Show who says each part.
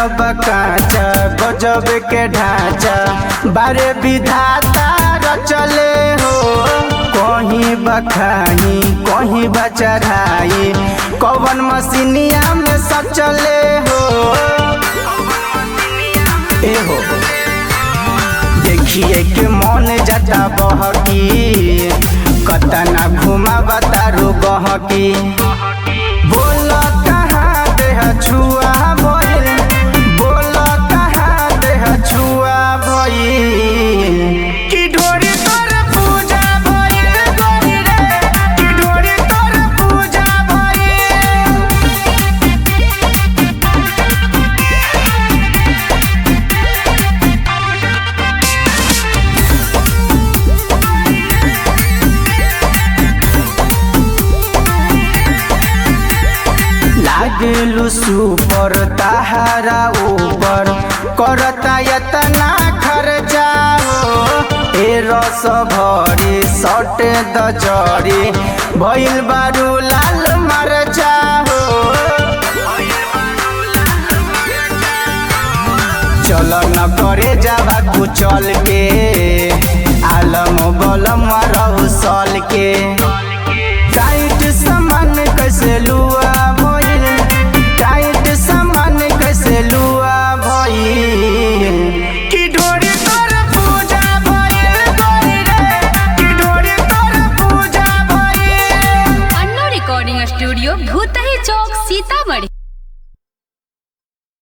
Speaker 1: बकाचा गजब के ढांचा बारे विधाता रचले हो कहीं बखाही कहीं बचढ़ाई कवन मसीनिया में सचले हो ए हो देखिए के मन जाता बहकी कतना घुमा बतारू बहकी बोल कहाँ देह छुआ भइल बोल कहाँ देह छुआ भइल कि ढोरी तोर पूजा भइल गोरी रे कि ढोरी तोर पूजा भइल लागलू सुपर तहारा ऊपर करता यतना खर्चा हो ए रस भरी सट द जरी भइल बारू लाल मरचा हो चल न करे जावा कुचल के आलम बलम रहू सल के टाइट सामान कैसे लुआ